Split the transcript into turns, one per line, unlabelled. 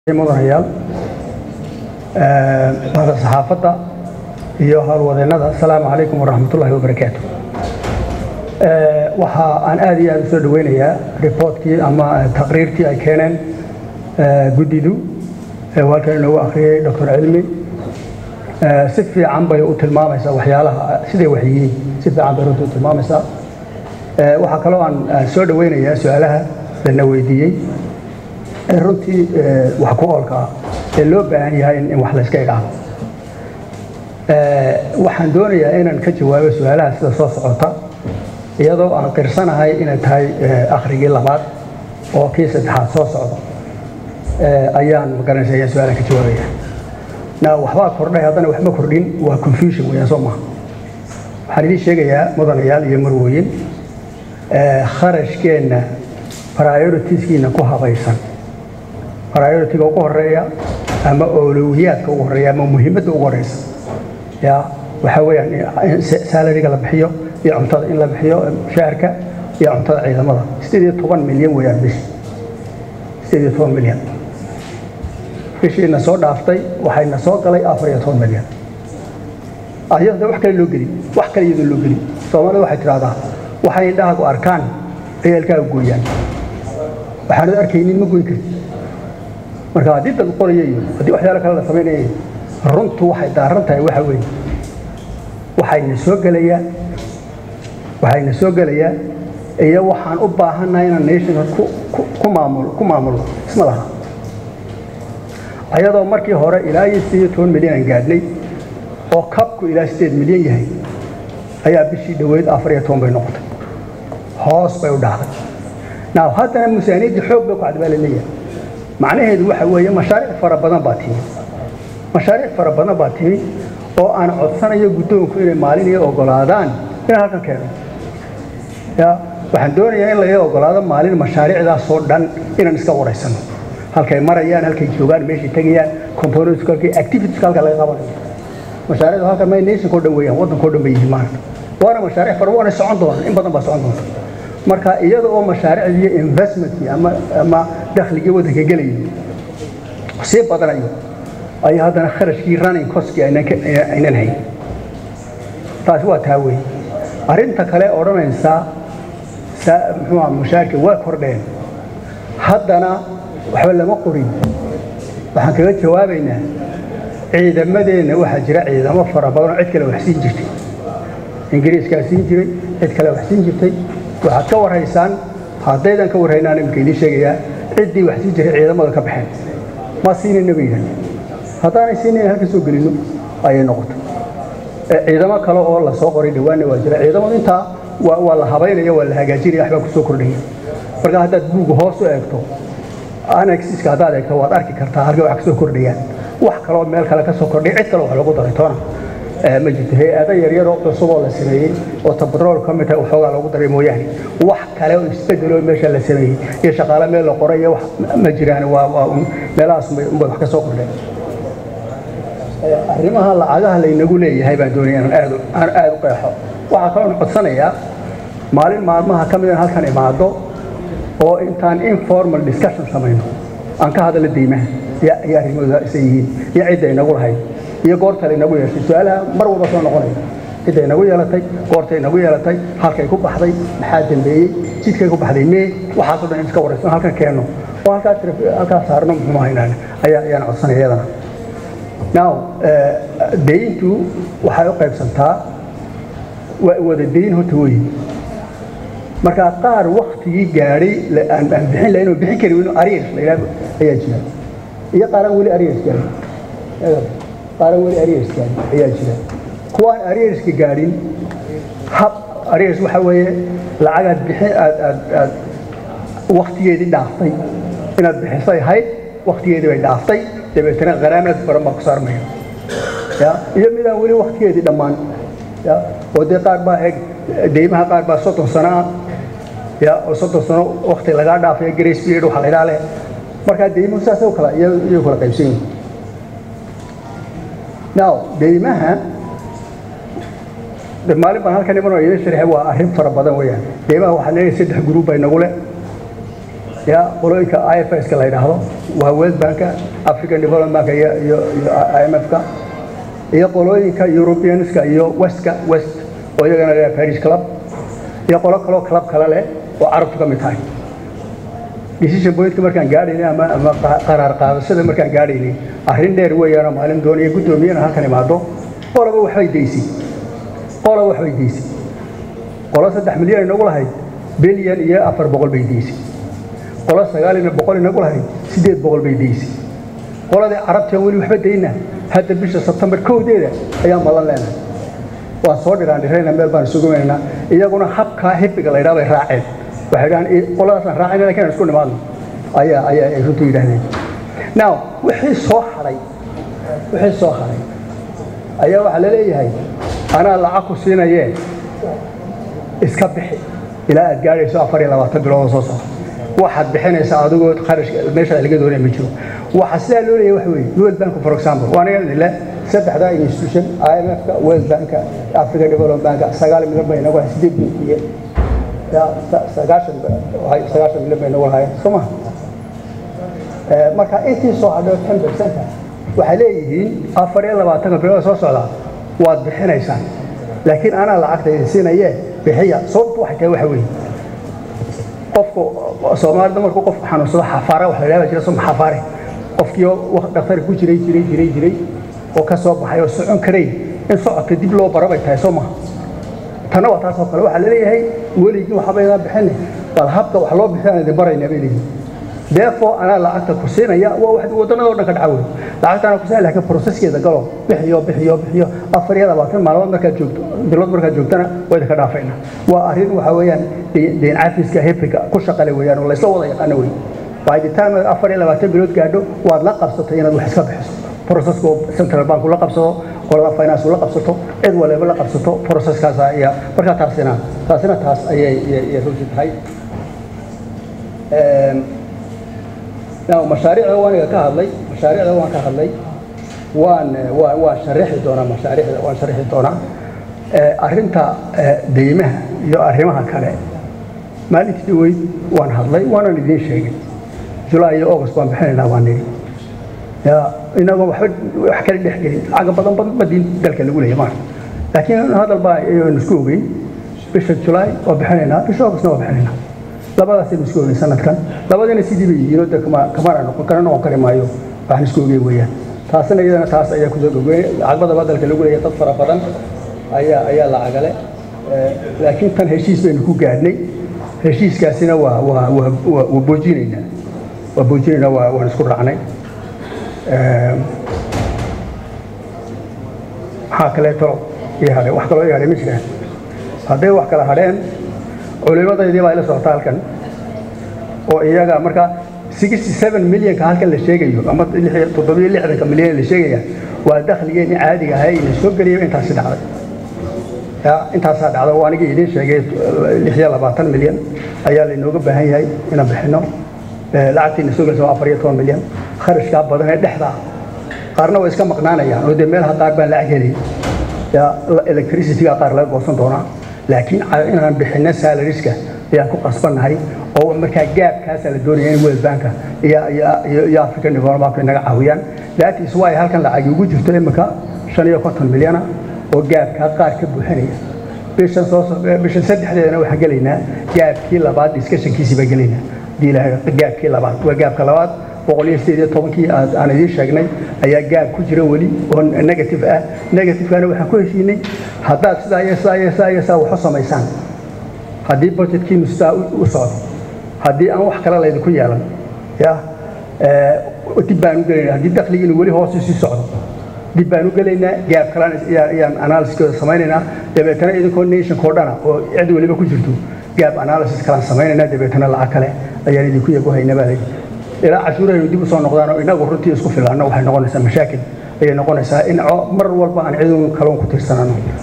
mudanayaal mada saxaafadda iyo howlwadeennada asalaamu calaykum waraxmatullaahi wabarakaatu waxa aan aad iyo aad u soo dhaweynayaa riboortkii ama taqriirtii ay keeneen guddidu ee uu halkan inoogu akhriyey doctor cilmi si fiican bay u tilmaamaysaa waxyaalaha siday wax yihiin si fiican bay runtii u tilmaamaysaa waxaa kaloo aan soo dhaweynayaa su-aalaha lana weydiiyey ee runtii wax ku oolka ah ee loo baahan yahay in wax layska idhaahdo waxaan doonayaa inaan ka jawaabo su-aalaha sida soo socota iyadoo aan qirsanahay inay tahay akhrigii labaad oo kii saddexaad soo socda ayaan magaranaysa ayaan su-aalaan ka jawaabaya na waxbaa kordhay haddana waxba kordhin waa confusion weeyaan soo maha waxaan idiin sheegayaa mudanayaal iyo marwooyin kharashkeenna prioritiskiina ku habaysan prioritiga ugu horeeya ama owlowiyaadka ugu horeeya ama muhiimadda ugu horeysa ya waxaa weeyaan in salariga la bixiyo iyo cuntada in la bixiyo mushaharka iyo cuntada ciidamada sideed iyo toban milyan weeyaan bishi sideed iyo toban milyan bishiina soo dhaaftay waxayna soo galay afar iyo toban milyan ayada wax kale loo gelin wax kale iyadoo loo gelin soomaalida waxay tidhahdaa waxay indhahaagu arkaan ciyaalkaaga gooyaan waxaanad arkaynin ma goyn karin marka haddii dad qoraya iyo haddii waxyaalo kale la samaynaya runtu waxay daaran tahay waxa weeye waxayna soo gelayaa waxayna soo gelayaa iyo waxaan u baahannahay inaan nationka ku ku maamulo ku maamulo isma laha ayadoo markii hore ilaa iyo sideed iyo toban milyan aan gaadhnay oo kabku ilaa sideed milyan yahay ayaa bishii dhoweyd afar iyo toban bay noqotay hoos bay u dhacday now haddana miisaaniyaddii xoog bay ku cad baa la leeyahay macnaheedu waxa weeye mashaariic fara badan baa timi mashaariic fara badan baa timi oo aan codsanayo guddoonku inay maalin iyo ogolaadaan inaan halkan keeno ya waxaan doonayaa in laga ogolaado maalin mashaariicdaasoo dhan inaan iska waraysano halkay marayaan halkay joogaan meeshay tegayaan components halkay activities halka laga qabanayo mashaariicdu halkan may nationka oo dhan weeyaan waddanka oo dhan bay yihiin maanta waana mashaariic fara waana socon doonaan in badan baa socon doonta marka iyada oo mashaariicdii iyo investmentkii ama ama dakhligii waddanka gelayo sii badanayo ayaa haddana kharashkii running costkii aynan hayn taasi waa taa weeye arrinta kale odhanaysa muxuu mushaarka waa kordheen haddana waxba lama qorin waxaan kaga jawaabaynaa ciidamadeenna waxaa jira ciidamo fara badan oo cid kale wax siin jirtay ingiriiskaa siin jiray cid kale wax siin jirtay waxaad ka warhaysaan haddaydan ka warhaynaan imika idiin sheegayaa ciddii wax siin jiray ciidamada ka baxeen ma siinayna bay yidhahdeen haddaanay siinayn halka soo gelinno ayay noqotay ciidamo kale oo la soo qoray dhawaanna waa jira ciidamadu intaa waa la habaynaya waa la hagaajinaya waxbaa kusoo kordhaya marka haddaad buuga hoos u eegto anaxiska haddaad eegto waad arki kartaa halka wax kasoo kordhayaan wax kaloo meel kale ka soo kordhay cid kale wax lagu daray toona ma jirto hay-ado yaryaroo cusub oo la sameeyey oo tabarool ka mid tahay waxoogaa lagu daray mooyaane wax kale oo isbedeloo meesha la sameeyey iyo shaqaale meel la qoray iyo wax ma jiraan waa waa meelahaas unbay wax ka soo kordheen arrimaha lacagaha laynagu leeyahay baan doonaya inaan aad aan aad u qeexo waxaa kaloo codsanayaa maalin maalmaha ka mid in halkan imaado oo intaan informal discussion samayno aan ka hadalla deymaha iyo iyo arrimahooda isay yihiin iyo cidda inagu lahayd iyo goorta laynagu yeeshay su-aalaha mar walba soo noqonaya cidday nagu yeelatay goortay nagu yeelatay halkay ku baxday maxaa dambeeyey jidkay ku baxday mee waxaasoo dhan in iska warayso halkan keenno oo halkaa halkaa saarno muxuu haynaan ayaa ayaan codsanaya iyadana now deyntu waxay u qaybsantaa wada deyn horta weyi marka qaar waktigii gaadhay aan bixin lahayn oo bixin kari weyno ariers la yidhahdo ayaa jira iyo qaaraan weli ariers gaadhin qaaraan weli ariers gaadhin ayaa jira kuwaan arierska gaadhin hab ariers waxa weeye lacagaad bixin aad aad aad waktigeedii dhaaftay inaad bixisay hayd waktigeedii bay dhaaftay dabeetana kharaamad badan baa ku saarmaya ya iyo midaan weli waktigeedii dhammaan ya oo dee qaar baa eeg deymaha qaar baa soddon sano ah ya oo soddon sano wakti lagaa dhaafaya grace period waxa la idhaa leh markaa deymuhu saasay u kala iyay kala qaybsan yihin now deymaha maalin baan halkan imanoo idin sharxe waa arrin fara badan weeyaan deymaha waxaa leeyahay saddex gruub bay nagu leh ya qolooyinka ifska la yidhaahdo waa world banka african development bank iyo iyo imfka iyo qolooyinka europeanska iyo westka west oo iyagana la paris club iyo qolo kaloo club kale leh oo carabtu ka mid tahay decision pointka markaan gaadhaynay ama ama qaraar qaadashada markaan gaadhaynay arrin dheer weeyaanoo maalin doonaya guddoomiyana halkan imaado qolaba waxbay daysay qolaba waxbay daysay qolo saddex milyan inagu lahayd bilyan iyo afar boqol bay daysay qolo sagaal iyo boqol inagu lahayd siddeed boqol bay daysay qoladii carabtii weli waxba dayna hadda bisha sebtembar kowdeeda ayaan ballan leenahay waan soo dhiraan dhirayna meel baan isugu weynaynaa iyaguna habkaa hibiga la yidhaha bay raaceen waxay dhahaan qoladaasaan raacayna lakin aan isku nimaadno ayaa ayaa ay runtu yidhahdeen now wixii soo hadhay wixii soo hadhay ayaa waxaa la leeyahay anaa lacag ku siinayee iska bixi ilaa aad gaadhayso afar iyo labaatan bilood oo soo socda waxaad bixinaysaa adigoo qarashka meesha laga doonaya ma jiro waxaa sidaa loo leeyahay waxa weeye world bank for example waa anaga idin leh saddexdaa institution imfka world banka africa development banka sagaal milyan bay inagu lahay sideed bilkiye sagaashan sagaashan milyan bay inagu lahaayeen soo maha marka intii soo hadho ten percenta waxay leeyihiin afar iyo labaatanka bilood soo socda waad bixinaysaan laakiin anaa lacagta idin siinaye bixiya sababtu waxay tahay waxa weeye qofku soomaalida markuu qofku xanuunsado xafaara wax la yidhahda jira suma xafaare qofkii dhakhtar ku jiray jiray jiray jiray oo ka soo baxay oo socon karayn in socodka dib loo baro bay tahay soo maha tanna waa taas oo kale waxaa laleeyahay weligii waxbaydaa bixine bal habka wax loo bixinaan idin baraynaa bay leeyihin therefore anaa lacagta ku siinaya waa wax wadannadoo dhan ka dhaca wey lacagtaana ku siinaya laakiin processkeeda galo bixiyo bixiyo bixiyo afar iyo labaatan maalmood markaad joogto bilood markaad joogtana waa idinka dhaafayna waa arrin waxa weeyaan deen cafiska hebriga ku shaqale weeyaan oo laysla wada yaqaano wey by the time afar iyo labaatan bilood gaadho waad la qabsatay inaad wax iska bixiso processka central bank la qabsado qolada finance la qabsato cid waliba la qabsato processkaas ayaa markaa taasina taasina taas ayay runti tahay mashaariicda waaniga ka hadlay mashaariicda waan ka hadlay waan waan waan sharaxi doonaa mashaariicda waan sharaxi doonaa arrinta deymaha iyo arrimaha kale maalintii dhaweyd waan hadlay waanan idiin sheegay julaay iyo august baan bixinaynaa waan nidhi inagoo waxba wax kala dhex gelin caga badan badan badin dalka lagu leeyahay maarka laakiin hadal baa ayaynu isku ogeyn bisha julaay waa bixinaynaa bisha augustna waa bixinaynaa labadaasaynu isku ogeyn sanadkan labadiina sidii bay yihiin oo de kama kamana noqon kana noqon kari maayo waxaan isku ogeyn weeyaan taasina iyadana taas ayaa kusoo gogey cagbadaba dalka lagu leeyahay dad fara badan ayaa ayaa lacagale laakiin tan heshiis baynu ku gaadhnay heshiiskaasina waa waa waa waa boojinaynaa waa boojinaynaa waa waan isku raacnay maxaa kaleeto ii hadhay wax kaloo ii hadhay ma jiraan hadday wax kala hadheen culimadaydii baa ila socota halkan oo iyaga marka sixty seven milyanka halkan la sheegayo ama toddobiyo lixdanka milyan la sheegaya waa dakhligeenii caadiga ahay ina soo geliyay intaasi dhacday ya intaasaa dhacda oo anigii idiin sheegay lix iyo labaatan milyan ayaa lainooga baahan yahay inaan bixino lacagtiina soo gelisa waa afar iyo toban milyan kharashkaa badan ee dhexdaa qaarna way iska maqnaanayaan oo dee meelaha qaar baan lacag helay ya electricityga qaar laga goosan doonaa laakiin inaan bixino salariska ayaan ku qasbannahay oo markaa gaabkaasaa la doonaya in world banka iyo african development bank inaga caawiyaan that is why halkan lacagi ugu jirto imika shan iyo konton milyana oo gaabkaa qaar ka buuxinaya bishan soo bishan saddexdeedana waxaan gelaynaa gaabkii labaad discussionkiisii baan gelaynaa gaabkii labaad waa gaabka labaad boqol iyo sideed iyo tobankii aan idiin sheegnay ayaa gaab ku jira weli oo negative ah negativekana waxaan ku heshiinay haddaad sidaa iyo sidaa iyo sidaa iyo sidaa wax u samaysaan haddii budgetkiinu sidaa u socdo haddii aan wax kale laydinku yeelan ya dib baan u gelaynaa haddii dakhligiinu weli hoos sii socdo dib baan u gelaynaa gaab kalaan ayaan analysiskooda samaynaynaa dabeetana idinkoo nationkoo dhana oo cid weliba ku jirto gaab analysis kalaan samaynaynaa dabeetana lacag kale ayaan idinku yagu haynaa baa layidhi ilaa cashuurahaynu dib u soo noqdaan oo inagu runtii isku filaanno waxay noqonaysaa mashaakil ayay noqonaysaa in mar walba aan cidun kaloon ku tirsanano